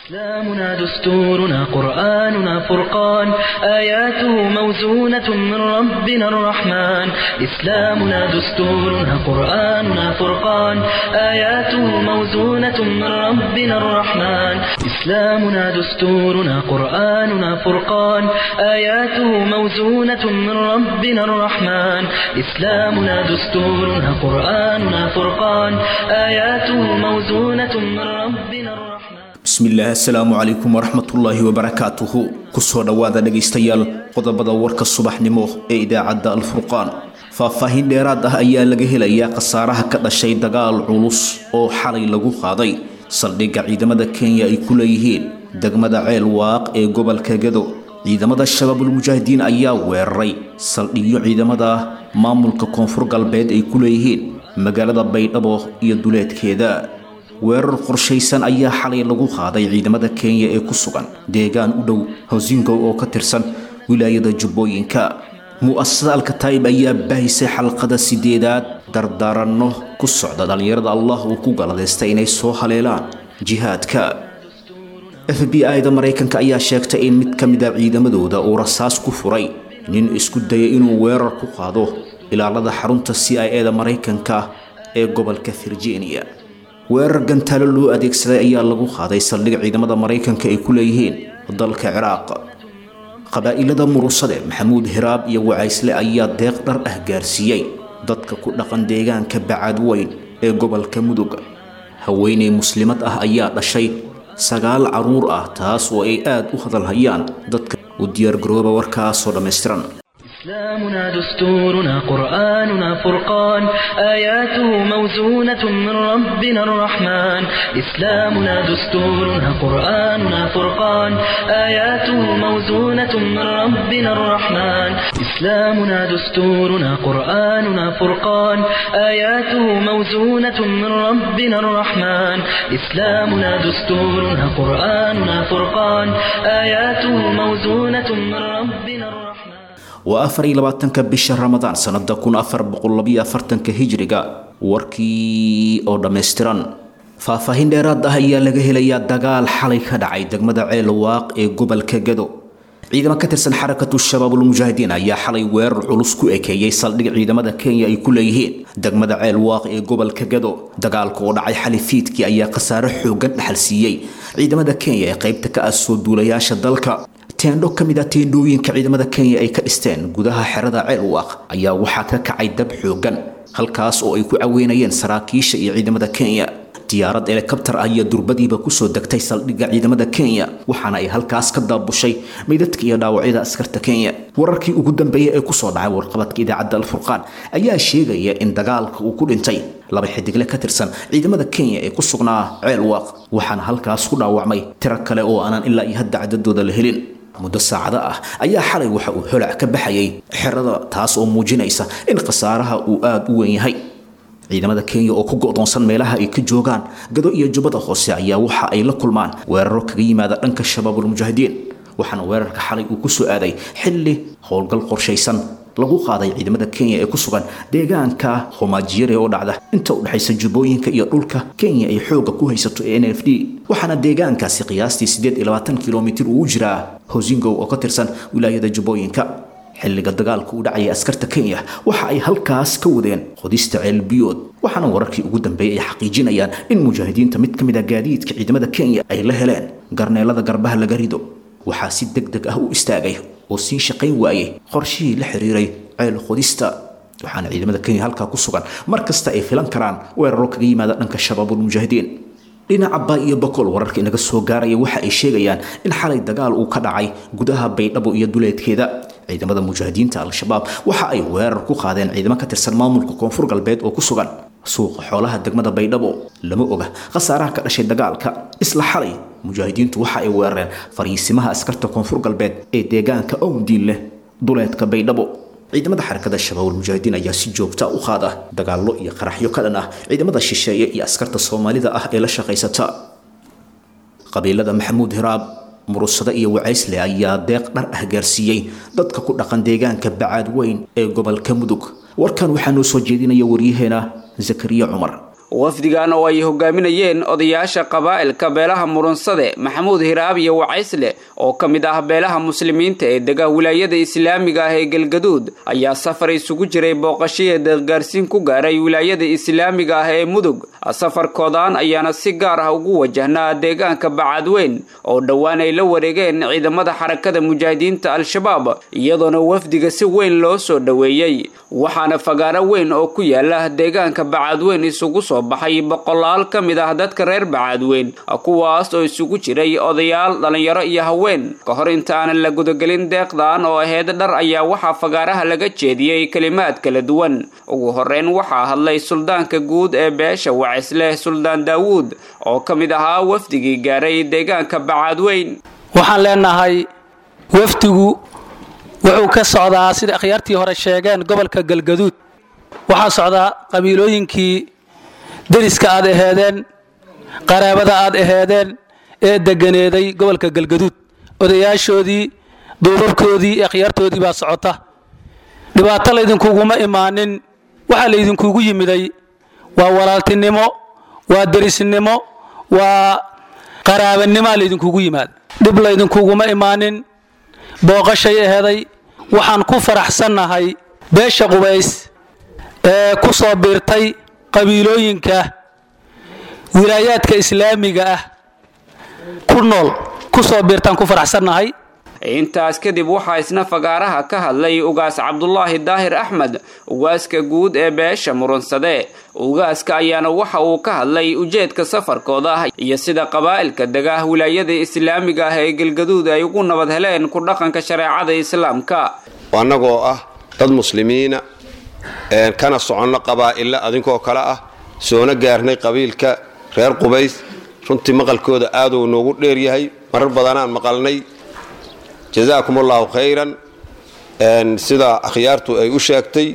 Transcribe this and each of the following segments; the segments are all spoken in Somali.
إسلامنا دستورنا قرآننا فرقان آياته موزونة من ربنا الرحمن إسلامنا دستورنا قرآننا فرقان آياته موزونة من ربنا الرحمن إسلامنا دستورنا قرآننا فرقان آياته موزونة من ربنا الرحمن إسلامنا دستورنا قرآننا فرقان آياته موزونة من ربنا الرحمن bismillaah assalaamu calaykum waraxmatullaahi wabarakaatuhu kusoo dhowaada dhegaystayaal qodobada warka subaxnimo ee idaacadda alfurqaan faahfaahin dheeraad ah ayaa laga helayaa khasaaraha ka dhashay dagaal culus oo xalay lagu qaaday saldhigga ciidamada kenya ay ku leeyihiin degmada ceel waaq ee gobolka gado ciidamada shabaabulmujaahidiin ayaa weeraray saldhigyo ciidamada maamulka koonfur galbeed ay ku leeyihiin magaalada baydhabo iyo duleedkeeda weerar qorshaysan ayaa xalay lagu qaaday ciidamada kenya ee ku sugan deegaan u dhow hosingow oo ka tirsan wilaayada jubbooyinka mu'asasada alkataib ayaa baahisay xalqada sideedaad dardaaranno ku socda dhallinyarada allah uu ku galadaystay inay soo haleelaan jihaadka f b i da maraykanka ayaa sheegtay in mid ka mid a ciidamadooda uu rasaas ku furay nin isku dayay inuu weerar ku qaado ilaalada xarunta c i e da maraykanka ee gobolka virginia weerar gantaalo loo adeegsaday ayaa lagu qaaday saldhig ciidamada maraykanka ay ku leeyihiin dalka ciraaq qabaa'ilada murusade maxamuud hiraab iyo wacaysle ayaa deeq dhar ah gaarsiiyey dadka ku dhaqan deegaanka bacaad weyn ee gobolka mudug haweeney muslimad ah ayaa dhashay sagaal caruur ah taas oo ay aad u hadalhayaan dadka u diyaargarooba warkaasoo dhammaystiran إسلامنا دستورنا قرآننا فرقان آياته موزونة من ربنا الرحمن إسلامنا دستورنا قرآننا فرقان آياته موزونة من ربنا الرحمن إسلامنا دستورنا قرآننا فرقان آياته موزونة من ربنا الرحمن إسلامنا دستورنا قرآننا فرقان آياته موزونة من ربنا الرحمن waa afar iyo labaatanka bisha ramadaan sanada kun afar boqollabiyo afartanka hijriga warkii oo dhammaystiran faahfaahin dheeraad ah ayaa laga helayaa dagaal xalay ka dhacay degmada ceel waaq ee gobolka gado ciidamo ka tirsan xarakatu shabaabulmujaahidiin ayaa xalay weerar culus ku ekeeyey saldhig ciidamada kenya ay ku leeyihiin degmada ceel waaq ee gobolka gado dagaalka oo dhacay xali fiidkii ayaa khasaare xoogan dhaxal siiyey ciidamada kenya ee qaybta ka ah soo duulayaasha dalka teendho ka mid a teendhooyinka ciidamada kenya ay ka dhisteen gudaha xerada ceelwaaq ayaa waxaa ka kacay dab xoogan halkaas oo ay ku caweynayeen saraakiisha iyo ciidamada kenya diyaarad elekabtar ah iyo durbadiiba kusoo degtay saldhigga ciidamada kenya waxaana ay halkaas ka daabushay meydadka iyo dhaawacyada askarta kenya wararkii ugu dambeeyey ee kusoo dhacay warqabadka idaacadda alfurqaan ayaa sheegaya in dagaalka uu ku dhintay laba xidigle ka tirsan ciidamada kenya ee ku sugnaa ceelwaaq waxaana halkaas ku dhaawacmay tiro kale oo aanan ilaa iyo hadda cadadooda la helin muddo saacado ah ayaa xalay waxa uu holac ka baxayay xerada taas oo muujinaysa in khasaaraha uu aada u weyn yahay ciidamada kenya oo ku go'doonsan meelaha ay ka joogaan gado iyo jubbada hoose ayaa waxa ay la kulmaan weeraro kaga yimaada dhanka shabaabulmujaahidiin waxaana weerarka xalay uu kusoo aaday xilli howlgal qorshaysan lagu qaaday ciidamada kenya ee ku sugan deegaanka homaajiyare oo dhacda inta u dhexaysa jubbooyinka iyo dhulka kenya ay xoogga ku haysato ee n f d waxaana deegaankaasi qiyaastii siddeed iyo labaatan kilomitir uu jiraa hosingow oo ka tirsan wilaayada jubbooyinka xilliga dagaalka u dhacaya askarta kenya waxa ay halkaas ka wadeen qodista ceelbiyood waxaana wararkii ugu dambeeyay ay xaqiijinayaan in mujaahidiinta mid ka mid a gaadiidka ciidamada kenya ay la heleen garneelada garbaha laga rido waxaa si deg deg ah u istaagay oo sii shaqayn waayey qorshihii la xiriiray ceel qodista waxaana ciidamada kenya halkaa ku sugan mar kasta ay filan karaan weeraro kaga yimaada dhanka shabaabulmujaahidiin dhinaca baa iyo boqol wararka inaga soo gaaraya waxa ay sheegayaan in xalay dagaal uu ka dhacay gudaha baydhabo iyo duleedkeeda ciidamada mujaahidiinta al-shabaab waxa ay weerar ku qaadeen ciidamo ka tirsan maamulka koonfur galbeed oo ku sugan suuqa xoolaha degmada baydhabo lama oga khasaaraha ka dhashay dagaalka isla xalay mujaahidiintu waxa ay weerareen fariisimaha askarta koonfur galbeed ee deegaanka owdiin leh duleedka baydhabo ciidamada xarakada shabaabulmujaahidiin ayaa si joogta u qaada dagaallo iyo qaraxyo ka dhan ah ciidamada shisheeye iyo askarta soomaalida ah ee la shaqaysata qabiilada maxamuud hiraab murusado iyo wacaysle ayaa deeq dhar ah gaarsiiyey dadka ku dhaqan deegaanka bacaad weyn ee gobolka mudug warkan waxaa noo soo jeedinaya waryaheena zakariya cumar wafdigan oo ay hogaaminayeen odayaasha qabaa'ilka beelaha murunsade maxamuud hiraab iyo wacaysle oo ka mid ah beelaha muslimiinta ee dega wilaayada islaamiga ah ee galgaduud ayaa safar isugu jiray booqashaya deeqgaarsiin ku gaaray wilaayada islaamiga ah ee mudug safarkoodan ayaana si gaar ah ugu wajahnaa deegaanka bacadweyn oo dhowaan ay la wareegeen ciidamada xarakada mujaahidiinta al-shabaab iyadoona wafdiga si weyn loo soo dhoweeyey waxaana fagaaro weyn oo ku yaala deegaanka bacadweyn isugu soo baxay boqolaal ka mid ah dadka reer bacadweyn kuwaas oo isugu jiray odayaal dhallinyaro iyo haween ka hor intaanan la gudagelin deeqdan oo aheyd dhar ayaa waxaa fagaaraha laga jeediyey kelimaad kala duwan ugu horeyn waxaa hadlay suldaanka guud ee beesha wacisleh suldaan daawuud oo ka mid ahaa wafdigii gaaray deegaanka bacadweyn waxaan leenahay wafdigu wuxuu ka socdaa sida akhyaartii hore sheegeen gobolka galgaduud waxaa socdaa qabiilooyinkii deriska aad aheedeen qaraabada aad aheedeen ee deganeeday gobolka galgaduud odayaashoodii duubabkoodii akhyaartoodii baa socota dhibaato laydinkuguma imaanin waxaa laydinkugu yimiday waa walaaltinimo waa derisnimo waa qaraabanimoa laydinkugu yimaada dhib laydinkuguma imaanin booqashay aheeday waxaan ku faraxsannahay beesha qubays ee ku soo biirtay qabiilooyinka wilaayaadka islaamiga ah ku nool ku soo biirtaan ku faraxsannahay intaas kadib waxaa isna fagaaraha ka hadlay ugaas cabdulaahi daahir axmed ugaaska guud ee beesha murunsade ugaaska ayaana waxa uu ka hadlay ujeedka safarkooda iyo sida qabaa'ilka dega wilaayada islaamiga ah ee galgaduud ay ugu nabad heleen ku dhaqanka shareecada islaamka annagoo ah dad muslimiina kana soconno qabaa'illa adinkoo kale ah soona gaarnay qabiilka reer qubays runtii maqalkooda aaduu noogu dheeryahay marar badanaan maqalnay jazaakum allahu khayran sida akhyaartu ay u sheegtay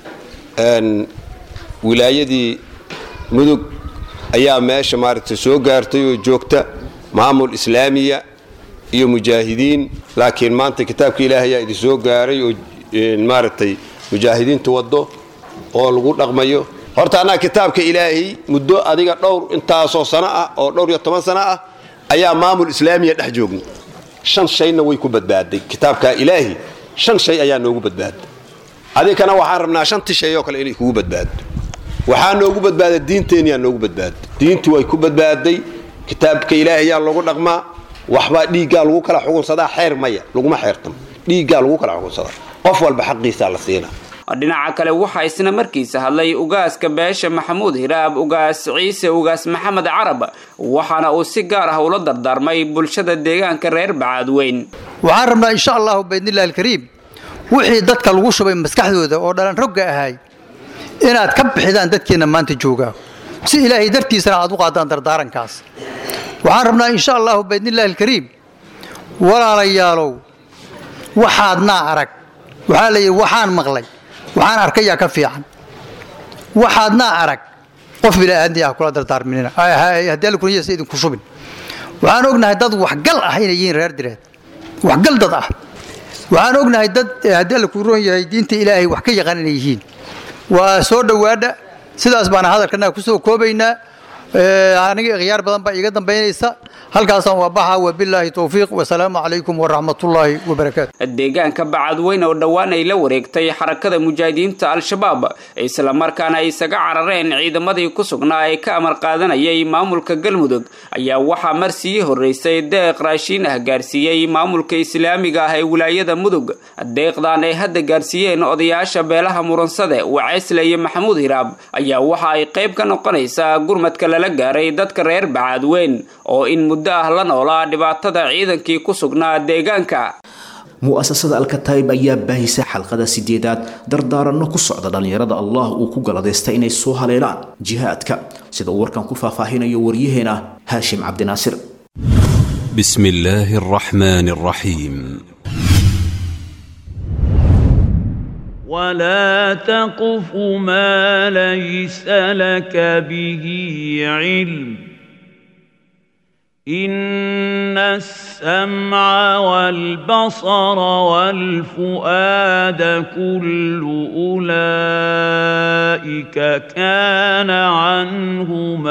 wilaayadii mudug ayaa meesha maaragtay soo gaartay oo joogta maamul islaamiya iyo mujaahidiin laakiin maanta kitaabka ilaahay ayaa idin soo gaaray oo maaragtay mujaahidiinta waddo oo lagu dhaqmayo horta annaga kitaabka ilaahay muddo adiga dhowr intaasoo sano ah oo dhowr iyo toban sano ah ayaa maamul islaamiya dhex joogna shan shayna way ku badbaaday kitaabka ilaahi shan shay ayaa noogu badbaaday adinkana waxaan rabnaa shantii shay oo kale inay kugu badbaado waxaa noogu badbaaday diinteenyaa noogu badbaaday diintii way ku badbaaday kitaabka ilaahi yaa lagu dhaqmaa waxbaa dhiiggaa lagu kala xugunsadaa xeer maya laguma xeertamo dhiiggaa lagu kala xugunsadaa qof walba xaqiisaa la siinaa dhinaca kale waxaa isna markiisa hadlay ugaaska beesha maxamuud hiraab ugaas ciise ugaas maxamed carab waxaana uu si gaar ah ula dardaarmay bulshada deegaanka reer bacaadweyn waxaan rabnaa insha allahu baydnillahi alkariim wixii dadka lagu shubay maskaxdooda oo dhalan rogga ahay inaad ka bixidaan dadkeenna maanta joogaa si ilaahay dartiisana aad u qaadaan dardaarankaas waxaan rabnaa insha allahu baydnillahi alkariim walaalayaalow waxaadnaa arag waxaa la yidhi waxaan maqlay waxaan arkayaa ka fiican waxaadnaa arag qof bilaaadni ah kula dardaarminina haddii alla kuniyasa idinku shubin waxaan ognahay dad waxgal ah inay yihiin reer direed waxgal dad ah waxaan ognahay dad haddii alla kuu roon yahay diinta ilaahay wax ka yaqaan inay yihiin waa soo dhowaadha sidaas baana hadalkanaga kusoo koobaynaa aniga ikhyaar badan baa iiga dambaynaysa halkaasaan waa baxa wabilaahi towfiiq wasalaamu calaykum waraxmatullaahi wabarakaatu deegaanka bacadweyn oo dhowaan ay la wareegtay xarakada mujaahidiinta al-shabaab islamarkaana ay isaga carareen ciidamadii ku sugnaa ee ka amar qaadanayay maamulka galmudug ayaa waxaa mar sii horeysay deeq raashiin ah gaarsiiyey maamulka islaamiga ah ee wilaayada mudug deeqdan ay hadda gaarsiiyeen odayaasha beelaha muransade waceysle iyo maxamuud hiraab ayaa waxa ay qayb ka noqonaysaa gurmadka lala gaaray dadka reer bacaadweyn oo in muddo ah la noolaa dhibaatada ciidankii ku sugnaa deegaanka mu'asasada alkataib ayaa baahisay xalqada sideedaad dardaaranno ku socda dhallinyarada allah uu ku galadaystay inay soo haleelaan jihaadka sida uu warkan ku faahfaahinayo waryaheena haashim cabdinaasir بسم الله الرحمن الرحيم ولا تقف ما ليس لك به علم ان السمع السمع والبصر والفؤاد كل أولئك كان عنه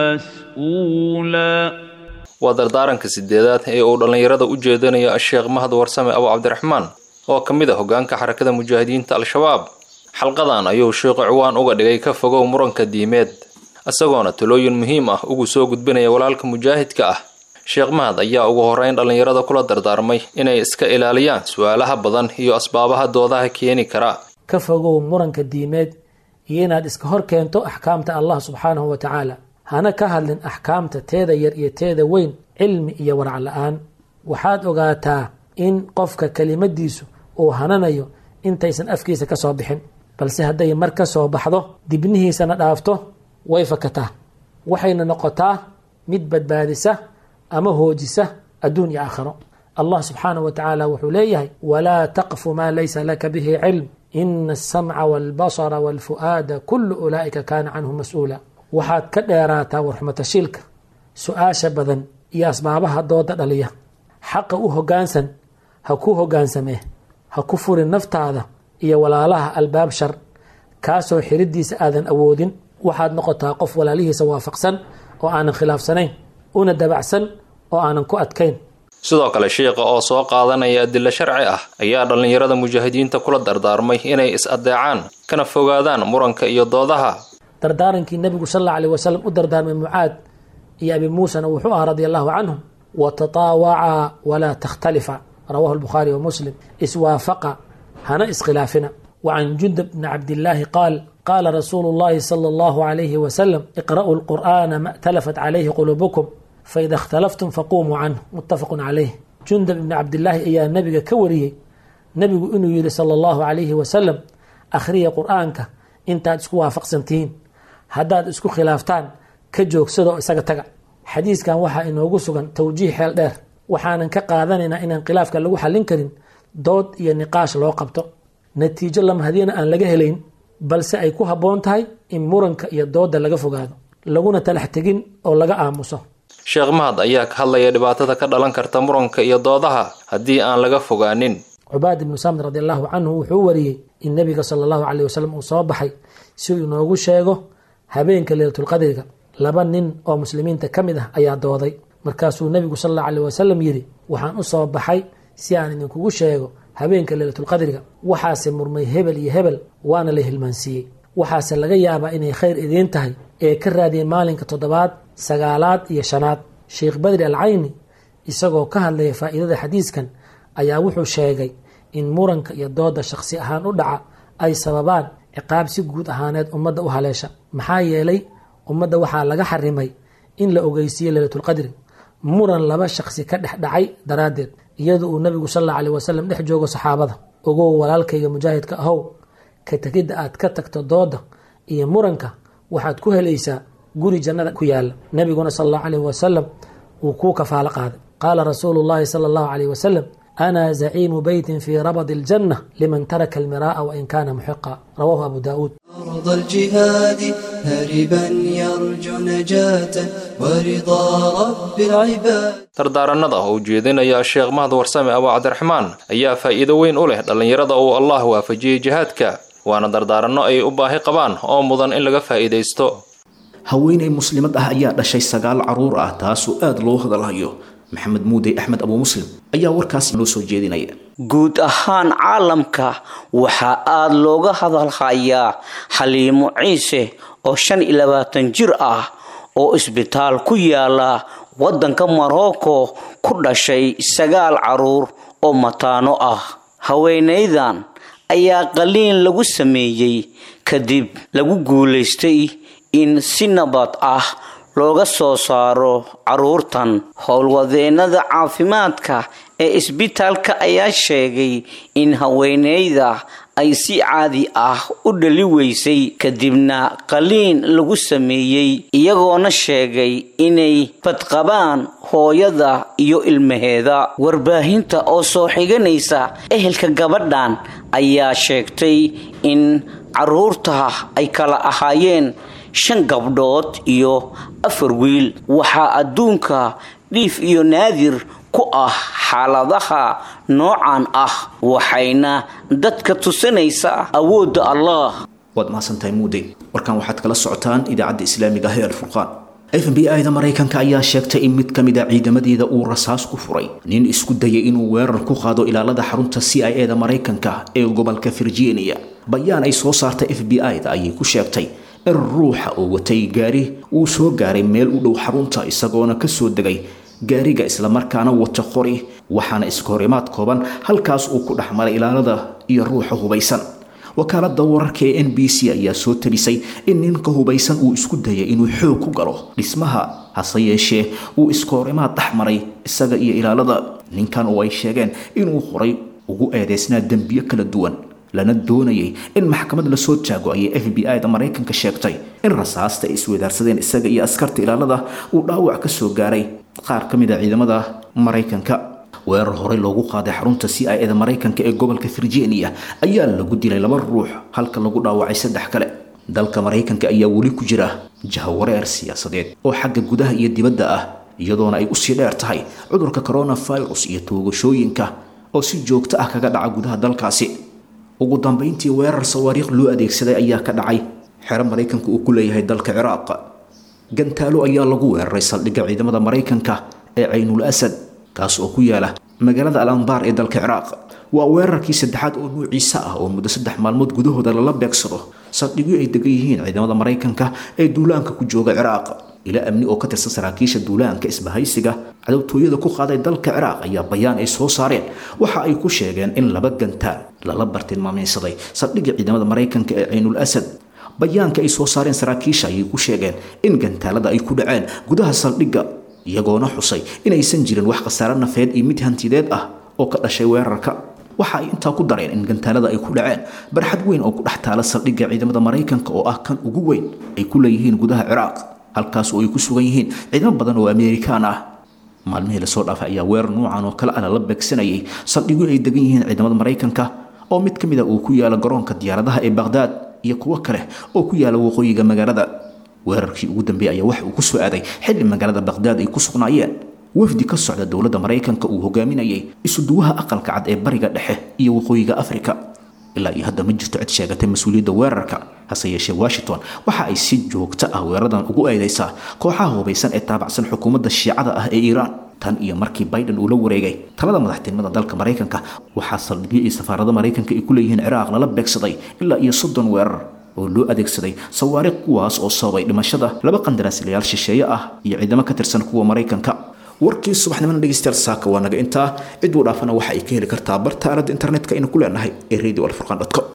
مسؤولا waa dardaaranka sideedaad ee uu dhallinyarada u jeedinayo sheekh mahad warsame abu cabdiraxmaan oo ka mid a hoggaanka xarakada mujaahidiinta al-shabaab xalqadan ayuu sheekhu ciwaan uga dhigay ka fogow muranka diimeed isagoona talooyin muhiim ah ugu soo gudbinaya walaalka mujaahidka ah sheekh mahad ayaa ugu horreyn dhallinyarada kula dardaarmay inay iska ilaaliyaan su-aalaha badan iyo asbaabaha doodaha keeni kara ka fogow muranka diimeed iyo inaad iska hor keento axkaamta allah subxaanahu wa tacaala hana ka hadlin axkaamta teeda yar iyo teeda weyn cilmi iyo warac la-aan waxaad ogaataa in qofka kelimadiisu uu hananayo intaysan afkiisa ka soo bixin balse hadday mar ka soo baxdo dibnihiisana dhaafto way fakataa waxayna noqotaa mid badbaadisa ama hoojisa adduun iyo aakhiro allah subxaanahu wa tacaala wuxuu leeyahay walaa taqfu maa laysa laka bihi cilm ina asamca walbasara walfu'aada kullu ulaa'ika kaana canhu mas-uula waxaad ka dheeraataa warxumatashiilka su-aasha badan iyo asbaabaha dooda dhaliya xaqa u hoggaansan ha ku hoggaansamee ha ku furin naftaada iyo walaalaha albaab shar kaasoo xiridiisa aadan awoodin waxaad noqotaa qof walaalihiisa waafaqsan oo aanan khilaafsanayn una dabacsan oo aanan ku adkayn sidoo kale sheikha oo soo qaadanaya adilo sharci ah ayaa dhallinyarada mujaahidiinta kula dardaarmay inay is-adeecaan kana fogaadaan muranka iyo doodaha dardaarankii nebigu sal alla alيh wasalam u dardaarmay mucaad iyo abi muusana wuxuu ahaa radi allahu canhum watataawacaa walaa takhtalifa rawahu lbukhaari wa muslim iswaafaqa hana iskhilaafina wacan jundab bni cabdillaahi qaal qaala rasuulu llahi sala allahu alayhi wasalam iqra'uu lqur'aana ma اtalafat calayhi quluubukum faida اkhtalaftum faqumuu canhu muttafaqun calayh jundab ibni cabdillaahi ayaa nebiga ka wariyey nebigu inuu yihi sala allahu alayhi wasalam akhriya qur'aanka intaad isku waafaqsan tihiin haddaad isku khilaaftaan ka joogsado isaga taga xadiiskan waxaa inoogu sugan towjiih xeel dheer waxaanan ka qaadanaynaa inaan khilaafka lagu xallin karin dood iyo niqaash loo qabto natiijo lamahadiyana aan laga helayn balse ay ku habboon tahay in muranka iyo doodda laga fogaado laguna talax tegin oo laga aamuso sheekh mahad ayaa ka hadlaya dhibaatada ka dhalan karta muranka iyo doodaha haddii aan laga fogaanin cubaad ibnu saamid radi allahu canhu wuxuu wariyey in nebiga sala allahu caleyh wasalam uu soo baxay si uu inoogu sheego habeenka leylatulqadriga laba nin oo muslimiinta ka mid ah ayaa dooday markaasuu nebigu sal allahu aleyh wasalam yidhi waxaan u soo baxay si aan idinkugu sheego habeenka leylatulqadriga waxaase murmay hebel iyo hebel waana la hilmaansiiyey waxaase laga yaabaa inay khayr idiin tahay ee ka raadiyay maalinka toddobaad sagaalaad iyo shanaad sheekh badri al cayni isagoo ka hadlaya faa'iidada xadiiskan ayaa wuxuu sheegay in muranka iyo dooda shakhsi ahaan u dhaca ay sababaan ciqaab si guud ahaaneed ummadda u haleesha maxaa yeelay ummadda waxaa laga xarimay in la ogeysiiye leylatulqadri muran laba shakhsi ka dhex dhacay daraaddeed iyadoo uu nebigu sal alla aleh wasalam dhex joogo saxaabada ogow walaalkayga mujaahidka ahow ka tegidda aad ka tagto dooda iyo muranka waxaad ku helaysaa guri jannada ku yaala nebiguna sal allahu aleyh wasalam wuu kuu kafaalo qaaday qaala rasuulu llahi sala allahu aleyh wasalam ana zaciimu beytin fii rabadi aljanna liman taraka almiraa'a wain kana muxiqa rawahu abu daa'uud أرض الجهاد هربا يرجو نجاة ورضا رب العباد dardaaranada oo ujeedinaya sheekh mahad warsame abu cabdiraxmaan ayaa faa'iido weyn u leh dhallinyarada uu allah waafajiyey jihaadka waana dardaaranno ay u baahi qabaan oo mudan in laga faa'iidaysto haweeney muslimad ah ayaa dhashay sagaal caruur ah taasoo aada loo hadalhayo maxamed muudey axmed abu muslim ayaa warkaas noo soo jeedinaya guud ahaan caalamka waxaa aada looga hadalhayaa xaliimo ciise oo shan iyo labaatan jir ah oo isbitaal ku yaala waddanka morocco ku dhashay sagaal caruur oo mataano ah haweenaydan ayaa qaliin lagu sameeyey kadib lagu guulaystay in si nabad ah looga soo saaro caruurtan howlwadeenada caafimaadka ee isbitaalka ayaa sheegay in haweeneyda ay si caadi ah u dhali weysay kadibna qaliin lagu sameeyey iyagoona sheegay inay badqabaan hooyada iyo ilmaheeda warbaahinta oo soo xiganaysa ehelka gabadhan ayaa sheegtay in caruurta ay kala ahaayeen shan gabdhood iyo afar wiil waxaa adduunka dhiif iyo naadir ku ah xaaladaha noocan ah waxayna dadka tusinaysaa awoodda allah waad mahadsantahay muude warkan waxaad kala socotaan idaacadda islaamiga ah ee alfurqaan f b i da maraykanka ayaa sheegtay in mid ka mid a ciidamadeeda uu rasaas ku furay nin isku dayay inuu weerar ku qaado ilaalada xarunta c i e da maraykanka ee gobolka virginia bayaan ay soo saartay f b i da ayay ku sheegtay in ruuxa oo watay gaari uu soo gaaray meel u dhow xarunta isagoona kasoo degay gaariga islamarkaana wata qori waxaana iska horimaad kooban halkaas uu ku dhex maray ilaalada iyo ruuxa hubaysan wakaalada wararka ee n b c ayaa soo tabisay in ninka hubaysan uu isku dayay inuu xoog ku galo dhismaha hase yeeshee uu iska horimaad dhex maray isaga iyo ilaalada ninkan oo ay sheegeen inuu horay ugu eedeysnaa dembiyo kala duwan lana doonayay in maxkamad lasoo taago ayay f b i da maraykanka sheegtay in rasaasta ay iswadaarsadeen isaga iyo askarta ilaalada uu dhaawac ka soo gaaray qaar ka mid a ciidamada maraykanka weerar horey loogu qaaday xarunta c i e da maraykanka ee gobolka virginia ayaa lagu dilay laba ruux halka lagu dhaawacay saddex kale dalka maraykanka ayaa weli ku jira jahawareer siyaasadeed oo xagga gudaha iyo dibadda ah iyadoona ay usii dheer tahay cudurka coronavirus iyo toogashooyinka oo si joogto ah kaga dhaca gudaha dalkaasi ugu dambayntii weerar sawaariikh loo adeegsaday ayaa ka dhacay xero maraykanka uu ku leeyahay dalka ciraaq gantaalo ayaa lagu weeraray saldhigga ciidamada maraykanka ee caynul asad kaas oo ku yaala magaalada al anbaar ee dalka ciraaq waa weerarkii saddexaad oo nuuciisa ah oo muddo saddex maalmood gudahooda lala beegsado saldhigyo ay degan yihiin ciidamada maraykanka ee duulaanka ku jooga ciraaq ila amni oo ka tirsan saraakiisha duulaanka isbahaysiga cadowtooyada ku qaaday dalka ciraaq ayaa bayaan ay soo saareen waxa ay ku sheegeen in laba gantaal lala bartilmaamaysaday saldhigga ciidamada maraykanka ee caynul asad bayaanka ay soo saareen saraakiisha ayay ku sheegeen in gantaalada ay ku dhaceen gudaha saldhigga iyagoona xusay inaysan jirin wax khasaare nafeed iyo mid hantideed ah oo ka dhashay weerarka waxa ay intaa ku dareen in gantaalada ay ku dhaceen barxad weyn oo ku dhex taala saldhigga ciidamada maraykanka oo ah kan ugu weyn ay ku leeyihiin gudaha ciraaq halkaas oo ay ku sugan yihiin ciidamo badan oo amerikaan ah maalmihii lasoo dhaafay ayaa weerar nuucan oo kale ah lala beegsanayay saldhigyo ay degan yihiin ciidamada maraykanka oo mid ka mid a uu ku yaala garoonka diyaaradaha ee baqhdaad iyo kuwo kale oo ku yaala waqooyiga magaalada weerarkii ugu dambeeyay ayaa waxa uu ku soo aaday xilli magaalada baqhdaad ay ku sugnaayeen wafdi ka socda dowladda maraykanka uu hogaaminayay isuduwaha aqalka cad ee bariga dhexe iyo waqooyiga afrika ilaa iyo hadda ma jirto cid sheegatay mas-uuliyadda weerarka hase yeeshee washington waxa ay si joogto ah weeraradan ugu eedeysaa kooxaha hubaysan ee taabacsan xukuumadda shiicada ah ee iiraan tan iyo markii biden uu la wareegay talada madaxtinimada dalka maraykanka waxaa saldhigyo iyo safaarada maraykanka ay ku leeyihiin ciraaq lala beegsaday ilaa iyo soddon weerar oo loo adeegsaday sawaariikh kuwaas oo sababay dhimashada laba qandaraaslayaal shisheeye ah iyo ciidamo ka tirsan kuwa maraykanka warkii subaxnimana dhegeystayaal saaka waa naga intaa cid uu dhaafana waxa ay ka heli kartaa barta aaladda internetka aynu ku leenahay ee radio alfurqan com